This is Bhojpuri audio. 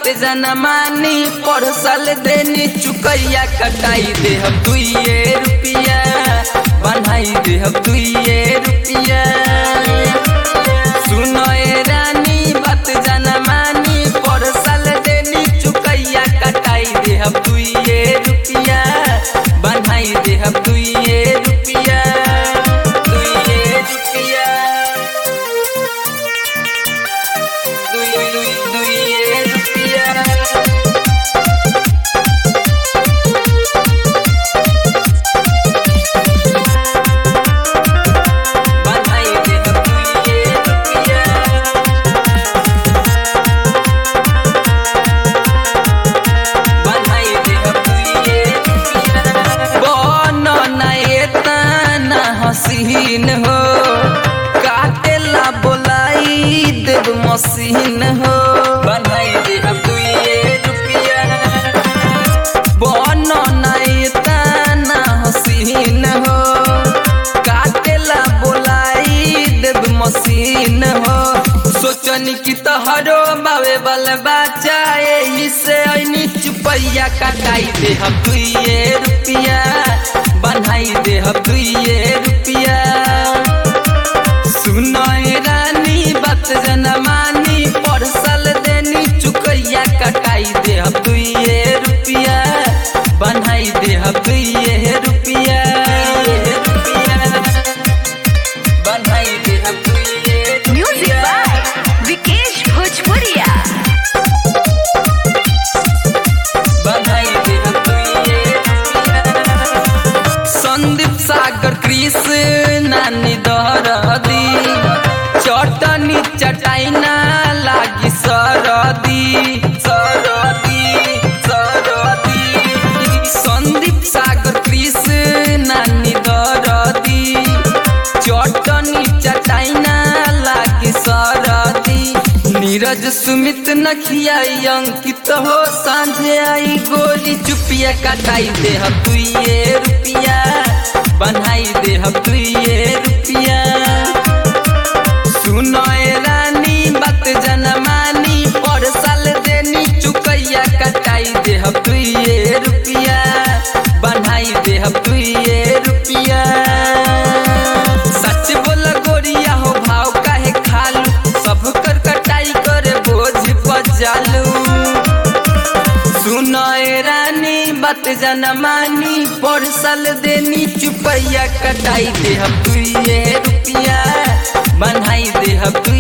जना मानी परसल देनी चुकैया कटाई दे हम दुइये रुपिया बनाई दे हम दुइये रुपिया सुनो ए रानी बात जना मानी परसल देनी चुकैया कटाई दे हम दुइये रुपिया बनाई दे हम दुइये रुपिया दुइये रुपिया दुई दुई दुइये रुपिया बनाई दे हम दुइये रुपिया बनाई दे हम दुइये रुपिया बनो ना एतना हसीन हो काटेला बोलाई देव मसीन हो बनाई दे हम दुइये रुपिया बनो ना एतना हसीन हो काटेला बोलाई देव मसीन हो सोचनी की तोहरो बावे बल बचाए इसे ऐनी चुपैया कटाई दे हम दुइये रुपिया बनाई दे हम दुइये रुपिया सुनो ए रानी बात जनमानी परसल देनी चुकैया कटाई दे हम दुइये रुपिया बनाई दे हम दुइये रुपिया बनाई दे हम दुइये Music रुपिया by Vikesh Bhojpuria. बधाई दे हम तुइये संदीप सागर कृष्ण नानी दहरदी चटनी चटाइना लागी सरदी सरदी सरदी संदीप सागर कृष्ण नानी दहरदी चटनी चटाइना लागी सरदी नीरज सुमित नखियाई अंकित हो सांझे आई गोली चुपिया कटाई दे हम तुइये रुपिया बनाई दे हम तुइये रुपिया सुनो ए रानी बात जनमानी परसल देनी चुकैया कटाई दे हम तुइये रुपिया बनाई दे हम तुइये रुपिया सच बोल गोरिया हो भाव काहे खालू सब कर कटाई करे बोझ बजालू सुनो ए रानी बात जनमानी परसल देनी चुपैया कटाई दे हम तुइये रुपिया बनाई दे हम तुइये